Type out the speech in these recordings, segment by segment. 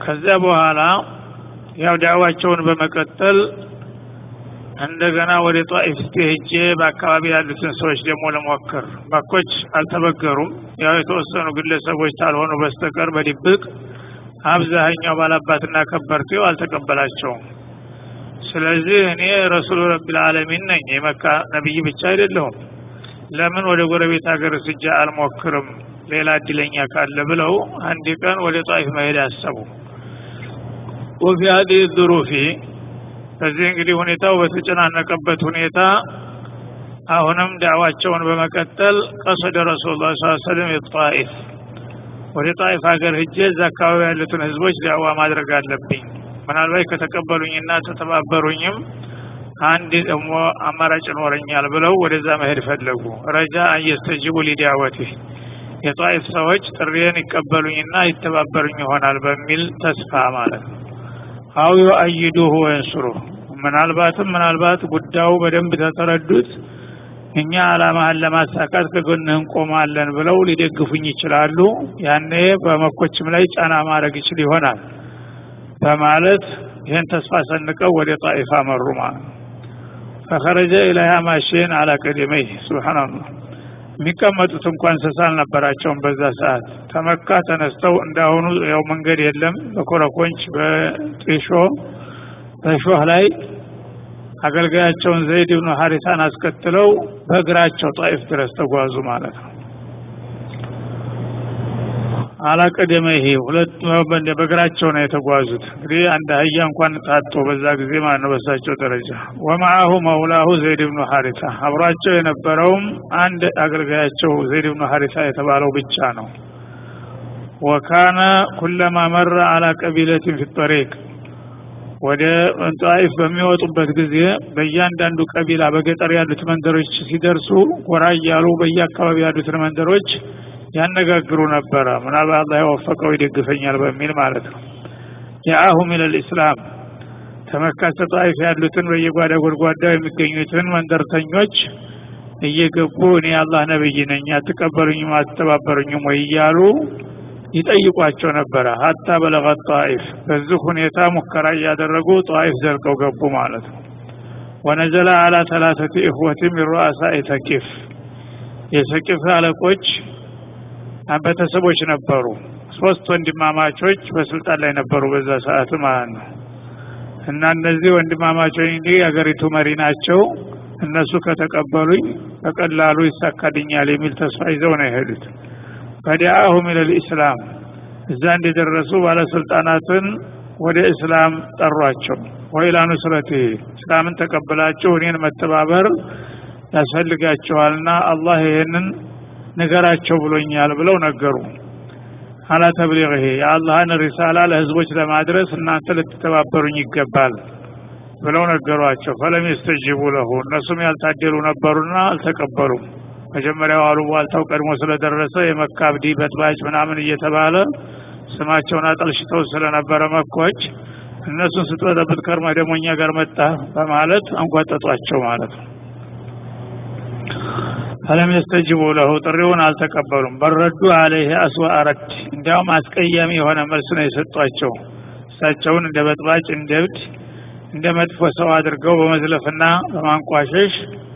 ከዚያ በኋላ ያው ዳዕዋቸውን በመቀጠል እንደገና ወደ ጧኢፍ እስቲ ሄጄ በአካባቢ ያሉትን ሰዎች ደግሞ ለሞክር መኮች አልተበገሩም ያው የተወሰኑ ግለሰቦች ካልሆኑ በስተቀር በድብቅ አብዛኛው ባላባትና ከበርቴው አልተቀበላቸውም ስለዚህ እኔ ረሱሉ ረቢል ዓለሚን ነኝ የመካ ነቢይ ብቻ አይደለሁም ለምን ወደ ጎረቤት ሀገር ስጃ አልሞክርም ሌላ እድለኛ ካለ ብለው አንድ ቀን ወደ ጣይፍ መሄድ አሰቡ ወፊ ሀዲህ ዙሩፊ በዚህ እንግዲህ ሁኔታው በተጨናነቀበት ሁኔታ አሁንም ዳዕዋቸውን በመቀጠል ቀሰደ ረሱሉ ላ ሰለም የጣኢፍ ወደ ጣኢፍ ሀገር ሂጄ እዛ አካባቢ ያሉትን ህዝቦች ዳዕዋ ማድረግ አለብኝ ምናልባት ከተቀበሉኝና ተተባበሩኝም አንድ ደግሞ አማራጭ ይኖረኛል ብለው ወደዛ መሄድ ፈለጉ ረጃ አየስተጅቡ ሊዳወቴ የጣኢፍ ሰዎች ጥሪዬን ይቀበሉኝና ይተባበሩኝ ይሆናል በሚል ተስፋ ማለት ነው አው ዩአይዱሁ ወየንሱሩህ ምናልባትም ምናልባት ጉዳዩ በደንብ ተተረዱት እኛ አላማህን ለማሳካት ከጎንህ እንቆማለን ብለው ሊደግፉኝ ይችላሉ ያኔ በመኮችም ላይ ጫና ማድረግ ይችል ይሆናል በማለት ይህን ተስፋ ሰንቀው ወደ ጣኢፍ አመሩ ማለት ነው ፈኸረጀ ኢለሃ ማሽን አላ ቀደመይህ ስብሓናላህ የሚቀመጡት እንኳን እንስሳ አልነበራቸውም በዛ ሰዓት ተመካ ተነስተው እንዳሁኑ ያው መንገድ የለም በኮረኮንች በጢሾ በሾህ ላይ አገልጋያቸውን ዘይድ ብኑ ሀሪታን አስከትለው በእግራቸው ጣኢፍ ድረስ ተጓዙ ማለት ነው አላቀደመ ይሄ ሁለት በእግራቸው ነው የተጓዙት እንግዲህ አንድ አህያ እንኳን ታጦ በዛ ጊዜ ማለት ነው በሳቸው ደረጃ ወማአሁ መውላሁ ዘይድ ብኑ ሀሪታ አብሯቸው የነበረውም አንድ አገልጋያቸው ዘይድ ብኑ ሀሪታ የተባለው ብቻ ነው ወካነ ኩለማ መረ አላ ቀቢለትን ፊ ጠሪቅ ወደ ጣኢፍ በሚወጡበት ጊዜ በእያንዳንዱ ቀቢላ በገጠር ያሉት መንደሮች ሲደርሱ ጎራ እያሉ በየአካባቢ ያሉትን መንደሮች ያነጋግሩ ነበረ ምናልባት አላህ የወፈቀው ይደግፈኛል በሚል ማለት ነው የአሁ ሚለል ኢስላም ተመካሰ ጣይፍ ያሉትን በየጓዳ ጎድጓዳው የሚገኙትን መንደርተኞች እየገቡ እኔ አላህ ነብይ ነኝ አትቀበሉኝም አትተባበሩኝም ወይ እያሉ ይጠይቋቸው ነበረ ሀታ በለቀት ጣኢፍ በዚህ ሁኔታ ሙከራ እያደረጉ ጣኢፍ ዘልቀው ገቡ ማለት ነው ወነዘለ አላ ሰላሰቲ እህወቲ ሚን ሩአሳኢ ተቂፍ የሰቂፍ አለቆች ቤተሰቦች ነበሩ ሶስት ወንድማማቾች በስልጣን ላይ ነበሩ በዛ ሰዓት ማለት ነው እና እነዚህ ወንድማማቾች እንግዲህ የሀገሪቱ መሪ ናቸው እነሱ ከተቀበሉኝ በቀላሉ ይሳካልኛል የሚል ተስፋ ይዘው ነው የሄዱት ፈዲአሁም ኢለል ኢስላም እዛ እንደደረሱ ባለስልጣናትን ወደ እስላም ጠሯቸው ወይላ ኑስረቲ እስላምን ተቀብላችሁ እኔን መተባበር ያስፈልጋችኋልና አላህ ይህንን ንገራቸው ብሎኛል ብለው ነገሩ አላ ተብሊغه የአላህን ሪሳላ ለህዝቦች ለማድረስ እናንተ ልትተባበሩኝ ይገባል ብለው ነገሯቸው ፈለም የስተጅቡ ለሁ እነሱም ያልታደሉ ነበሩና አልተቀበሉም መጀመሪያው አሉ ዋልታው ቀድሞ ስለደረሰ የመካ አብዲ በጥባጭ ምናምን እየተባለ ስማቸውን አጠልሽተው ስለነበረ መኮች እነሱን ስትበጠብጥ ከርማ ደግሞ እኛ ጋር መጣ በማለት አንጓጠጧቸው ማለት ነው ፈለም የስተጅቡ ለሁ ጥሪውን አልተቀበሉም በረዱ አለይህ አስዋ ረድ እንዲያውም አስቀያሚ የሆነ መልስ ነው የሰጧቸው እሳቸውን እንደ በጥባጭ እንደ እብድ እንደ መጥፎ ሰው አድርገው በመዝለፍና በማንቋሸሽ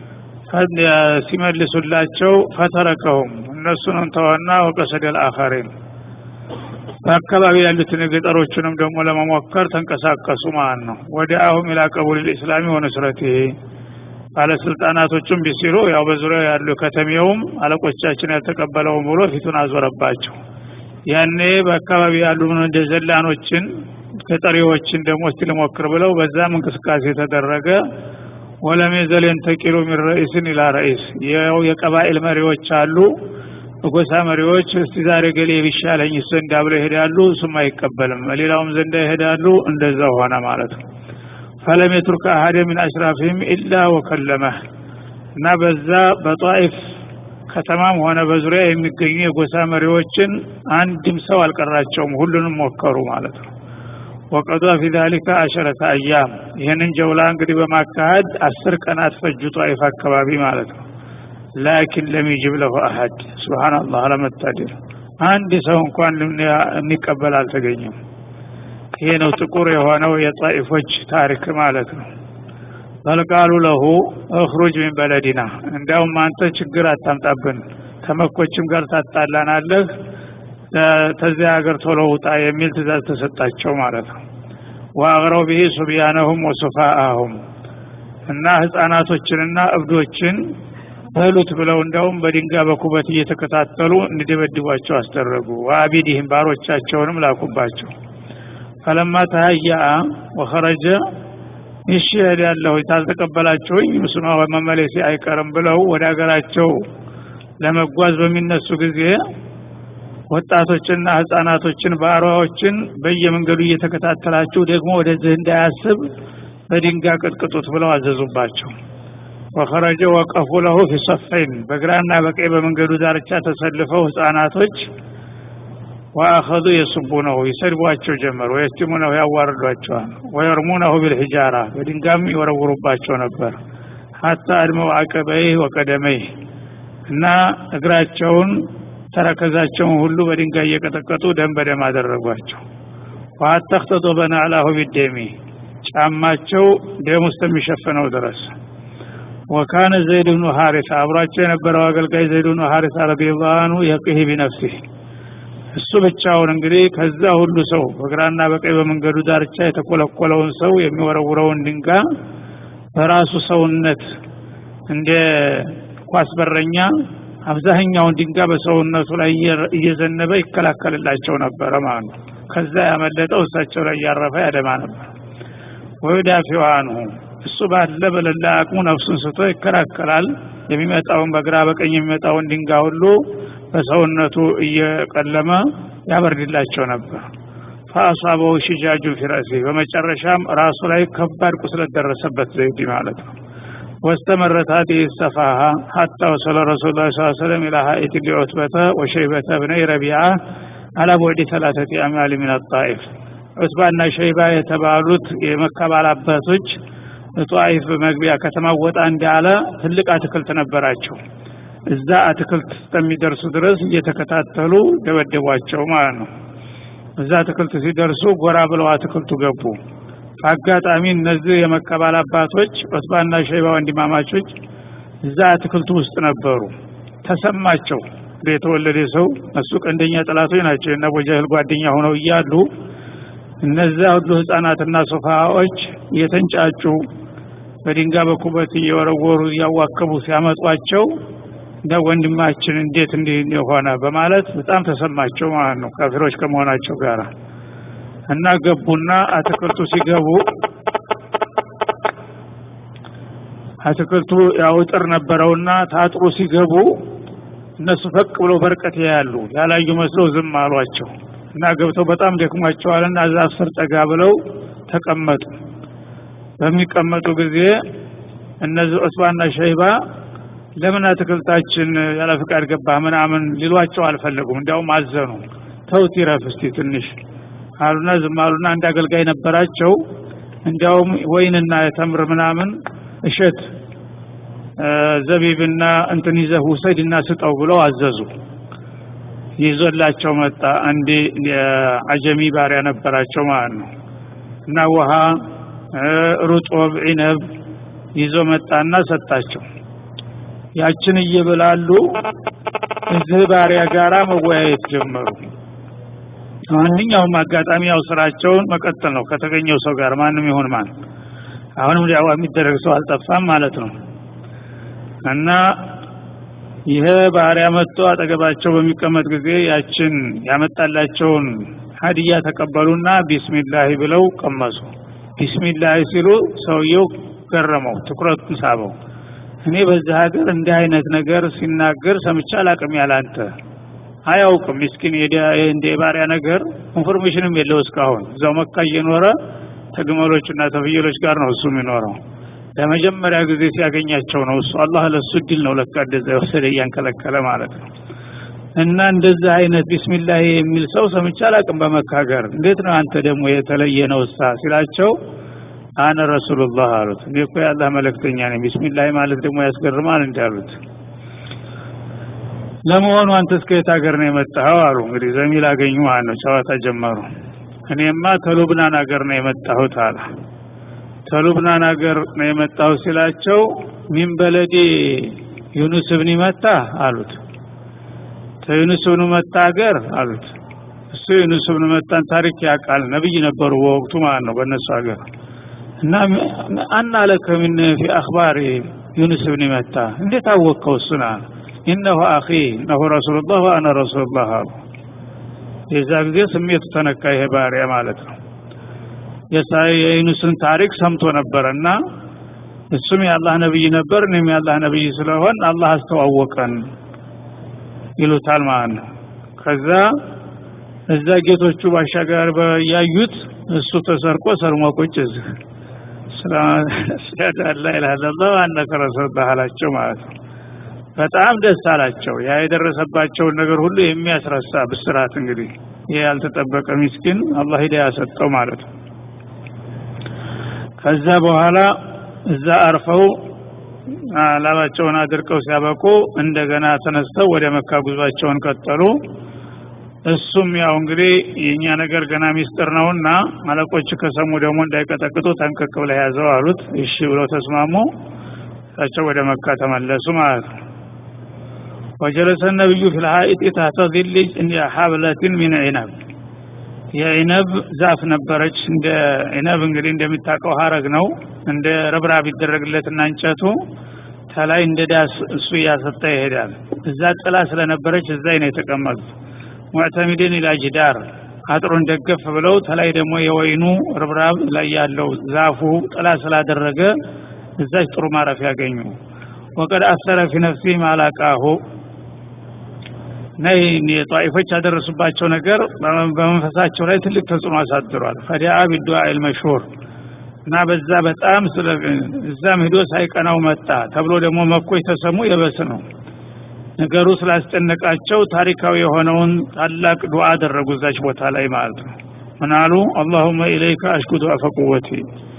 ሲመልሱላቸው ፈተረከሁም እነሱንም ተወና ወቀሰደል አኸሪን በአካባቢ ያሉትን ገጠሮቹንም ደግሞ ለመሞከር ተንቀሳቀሱ ማለት ነው ወደ አሁም ኢላ ቀቡል ልእስላሚ ወነስረት ባለስልጣናቶቹም ቢሲሉ ያው በዙሪያው ያሉ ከተሜውም አለቆቻችን ያልተቀበለውም ብሎ ፊቱን አዞረባቸው ያኔ በአካባቢ ያሉ እንደ ዘላኖችን ገጠሪዎችን ደግሞ እስቲ ልሞክር ብለው በዛም እንቅስቃሴ ተደረገ ወለም የዘል የንተቂሉ ሚን ረኢስን ኢላ ረኢስ ያው የቀባኤል መሪዎች አሉ በጎሳ መሪዎች እስቲ ዛሬ ገሌ ቢሻለኝ ዘንዳ ብለው ይሄዳሉ እሱም አይቀበልም ሌላውም ዘንዳ ይሄዳሉ እንደዛ ሆነ ማለት ነው ፈለም የቱርክ አሀደ ሚን አሽራፊህም ኢላ ወከለመህ እና በዛ በጣኢፍ ከተማም ሆነ በዙሪያ የሚገኙ የጎሳ መሪዎችን አንድም ሰው አልቀራቸውም ሁሉንም ሞከሩ ማለት ነው ወቀዷ ፊ ዛሊከ አሸረተ አያም ይህንን ጀውላ እንግዲህ በማካሄድ አስር ቀናት ፈጁ ጣኢፍ አካባቢ ማለት ነው ላኪን ለም ይጅብ ለሁ አሀድ ስብሓናላህ አለመታደል አንድ ሰው እንኳን የሚቀበል አልተገኘም ይሄ ነው ጥቁር የሆነው የጣኢፎች ታሪክ ማለት ነው በልቃሉ ለሁ እኽሩጅ ሚን በለዲና እንዲያውም አንተ ችግር አታምጣብን ተመኮችም ጋር ታጣላናለህ ተዚያ ሀገር ቶሎ ውጣ የሚል ትእዛዝ ተሰጣቸው ማለት ነው ወአግረው ብሂ ሱብያነሁም ወሱፋአሁም እና ህፃናቶችንና እብዶችን በሉት ብለው እንደውም በድንጋይ በኩበት እየተከታተሉ እንዲደበድቧቸው አስደረጉ ወአቢዲህም ባሮቻቸውንም ላኩባቸው ፈለማ ተሀያአ ወኸረጀ እሺ እሄዳለሁ ታልተቀበላችሁኝ ምስማ መመለሴ አይቀርም ብለው ወደ ሀገራቸው ለመጓዝ በሚነሱ ጊዜ ወጣቶችና ህፃናቶችን ባሪያዎችን በየመንገዱ እየተከታተላችሁ ደግሞ ወደዚህ እንዳያስብ በድንጋይ ቅጥቅጡት ብለው አዘዙባቸው ወኸረጀ ወቀፉ ለሁ ፊ ሰፈይን በግራና በቀኝ በመንገዱ ዳርቻ ተሰልፈው ህፃናቶች ወአኸዙ የሱቡነሁ ይሰድቧቸው ጀመር ወየስቲሙነሁ ያዋርዷቸዋል ወየርሙነሁ ቢልሒጃራ በድንጋም ይወረውሩባቸው ነበር ሀታ አድመው አቀበይህ ወቀደመይህ እና እግራቸውን ተረከዛቸውን ሁሉ በድንጋይ እየቀጠቀጡ ደም በደም አደረጓቸው ወሀታ እክተጦ በናዕላሁ ቢደሚ ጫማቸው ደም ውስጥ የሚሸፍነው ድረስ ወካነ ዘይድ ብኑ ሀሪሳ አብሯቸው የነበረው አገልጋይ ዘይድ ብኑ ሀሪሳ ረዲየላሁ አንሁ የቅህ ቢነፍሲህ እሱ ብቻውን እንግዲህ ከዛ ሁሉ ሰው በግራና በቀኝ በመንገዱ ዳርቻ የተኮለኮለውን ሰው የሚወረውረውን ድንጋይ በራሱ ሰውነት እንደ ኳስ በረኛ አብዛኛውን ድንጋይ በሰውነቱ ላይ እየዘነበ ይከላከልላቸው ነበረ ማለት ነው ከዛ ያመለጠው እሳቸው ላይ እያረፈ ያደማ ነበር ወዩዳፊው አንሁ እሱ ባለ በሌላ አቅሙ ነፍሱን ስቶ ይከላከላል የሚመጣውን በግራ በቀኝ የሚመጣውን ድንጋይ ሁሉ በሰውነቱ እየቀለመ ያበርድላቸው ነበር ፈአሷበው ሽጃጁ ፊረሲ በመጨረሻም ራሱ ላይ ከባድ ቁስለት ደረሰበት ዘይድ ማለት ነው واستمرت هذه السفاهة حتى وصل رسول الله صلى الله عليه وسلم إلى حائط لعتبة وشيبة بني ربيعة على بعد ثلاثة أميال من الطائف عتبة شيبة يتبالوت የመካ ባላባቶች ጧይፍ መግቢያ ከተማ ወጣ እንዳለ ትልቅ አትክልት ነበራቸው እዛ አትክልት እስከሚደርሱ ድረስ እየተከታተሉ ደበደቧቸው ማለት ነው እዛ አትክልት ሲደርሱ ጎራ ብለው አትክልቱ ገቡ አጋጣሚ እነዚህ የመቀባል አባቶች ዑትባና ሸይባ ወንድማማቾች እዛ አትክልቱ ውስጥ ነበሩ ተሰማቸው የተወለደ ሰው እሱ ቀንደኛ ጠላቶች ናቸው እና ቦጃህል ጓደኛ ሆነው እያሉ እነዚያ ሁሉ ህፃናትና ሶፋዎች የተንጫጩ በድንጋይ በኩበት እየወረወሩ እያዋከቡ ሲያመጧቸው እንደ ወንድማችን እንዴት እንዲህ የሆነ በማለት በጣም ተሰማቸው ማለት ነው ካፊሮች ከመሆናቸው ጋር እና ገቡና አትክልቱ ሲገቡ አትክልቱ ያው እጥር ነበረውና ታጥሩ ሲገቡ እነሱ ፈቅ ብለው በርቀት ያያሉ ያላዩ መስለው ዝም አሏቸው እና ገብተው በጣም ደክሟቸዋልና ዛፍ ስር ጠጋ ብለው ተቀመጡ በሚቀመጡ ጊዜ እነዚህ ዑስባና ሸይባ ለምን አትክልታችን ያለ ፍቃድ ገባ ምናምን ሊሏቸው አልፈለጉም እንዲያውም አዘኑ ተውት ይረፍ እስቲ ትንሽ አሉና ዝም አሉና አንድ አገልጋይ ነበራቸው እንዲያውም ወይንና የተምር ምናምን እሸት ዘቢብና እንትን ይዘህ ውሰድና ስጠው ብለው አዘዙ ይዞላቸው መጣ አንድ አጀሚ ባሪያ ነበራቸው ማለት ነው እና ውሃ ሩጦብ ዒነብ ይዞ መጣና ሰጣቸው ያችን እየበላሉ እዚህ ባሪያ ጋራ መወያየት ጀመሩ ማንኛውም አጋጣሚ ያው ስራቸውን መቀጠል ነው ከተገኘው ሰው ጋር ማንም ይሁን ማን አሁንም ዳዋ የሚደረግ ሰው አልጠፋም ማለት ነው እና ይሄ ባሪያ መጥቶ አጠገባቸው በሚቀመጥ ጊዜ ያችን ያመጣላቸውን ሀዲያ ተቀበሉና ቢስሚላህ ብለው ቀመሱ ቢስሚላህ ሲሉ ሰውየው ገረመው ትኩረቱን ሳበው እኔ በዚህ ሀገር እንዲህ አይነት ነገር ሲናገር ሰምቼ አላቅም ያላንተ አያውቅም ምስኪን እንደ ባሪያ ነገር ኢንፎርሜሽንም የለው እስካሁን እዛው መካ እየኖረ ተግመሎችና ተፍየሎች ጋር ነው እሱ የሚኖረው ለመጀመሪያ ጊዜ ሲያገኛቸው ነው እሱ አላህ ለሱ እድል ነው ለካ እንደዛ የወሰደ እያንከለከለ ማለት ነው እና እንደዚህ አይነት ቢስሚላህ የሚል ሰው ሰምቼ አላቅም በመካ ሀገር እንዴት ነው አንተ ደግሞ የተለየ ነው እሳ ሲላቸው አነ ረሱሉላህ አሉት እኔ እኮ የአላህ መልእክተኛ ነኝ ቢስሚላህ ማለት ደግሞ ያስገርማል እንዳሉት ለመሆኑ አንተ እስከ የት ሀገር ነው የመጣኸው አሉ እንግዲህ ዘሚል አገኙ ማለት ነው ጨዋታ ጀመሩ እኔማ ተሉብናን ሀገር ነው የመጣሁት አለ ተሉብናን ሀገር ነው የመጣሁት ሲላቸው ሚን በለዴ ዩኑስ ብን መታ አሉት ተዩኑስ ብን መታ ሀገር አሉት እሱ ዩኑስ ብን መታን ታሪክ ያውቃል ነብይ ነበሩ በወቅቱ ማለት ነው በእነሱ ሀገር እና አና ለከ ምን ፊ አክባር ዩኑስ ብን መታ እንዴት አወቅከው እሱን አለ ኢነሁ አኺ እነሁ ረሱሉላህ ወአነ ረሱሉላህ አሉ የዛ ጊዜ ስሜቱ ተነካ ይሄ ባሪያ ማለት ነው የዩኑስን ታሪክ ሰምቶ ነበረና እሱም የአላህ ነብይ ነበር እኔም የአላህ ነብይ ስለሆን አላህ አስተዋወቀን ይሉታል ማለት ነው ከዛ እዛ ጌቶቹ ባሻገር ያዩት እሱ ተሰርቆ ሰርሞ ቁጭ እዚህ ስለላ ኢላላ አነከ ረሱሉላህ አላቸው ማለት ነው በጣም ደስ አላቸው ያ የደረሰባቸውን ነገር ሁሉ የሚያስረሳ ብስራት እንግዲህ ይህ ያልተጠበቀ ሚስኪን አላህ ሂዳያ ሰጠው ማለት ነው ከዛ በኋላ እዛ አርፈው ላባቸውን አድርቀው ሲያበቁ እንደገና ተነስተው ወደ መካ ጉዟቸውን ቀጠሉ እሱም ያው እንግዲህ የእኛ ነገር ገና ሚስጥር ነውና አለቆች ከሰሙ ደግሞ እንዳይቀጠቅጡ ጠንቀቅ ብለህ ያዘው አሉት እሺ ብለው ተስማሙ እሳቸው ወደ መካ ተመለሱ ማለት ነው ወጀለሰ ነቢዩ ፊ ልሀኢጥ ታህተ ዚል ሀብለትን ሚን ዒነብ የዒነብ ዛፍ ነበረች እንደ ዒነብ እንግዲህ እንደሚታቀው ሀረግ ነው እንደ ረብራብ ይደረግለትና እንጨቱ ተላይ እንደ ዳስ እሱ እያሰጠ ይሄዳል እዛ ጥላ ስለነበረች እዛ ነው የተቀመጡት ሙዕተሚድን ኢላ ጅዳር አጥሩን ደገፍ ብለው ተላይ ደግሞ የወይኑ ርብራብ ላይ ያለው ዛፉ ጥላ ስላደረገ እዛች ጥሩ ማረፍ ያገኙ ወቀድ አሰረ ፊ ነፍሲ ማላቃሁ ነይ የጧኢፎች ያደረሱባቸው ነገር በመንፈሳቸው ላይ ትልቅ ተጽዕኖ አሳድሯል ፈዲአ ቢዱዓ ልመሽሁር እና በዛ በጣም እዛም ሂዶ ሳይቀናው መጣ ተብሎ ደግሞ መኮች ተሰሙ የበስ ነው ነገሩ ስላስጨነቃቸው ታሪካዊ የሆነውን ታላቅ ዱዓ አደረጉ እዛች ቦታ ላይ ማለት ነው ምናሉ አላሁመ ኢለይከ አሽኩ ዱዐፈ ቁወቲ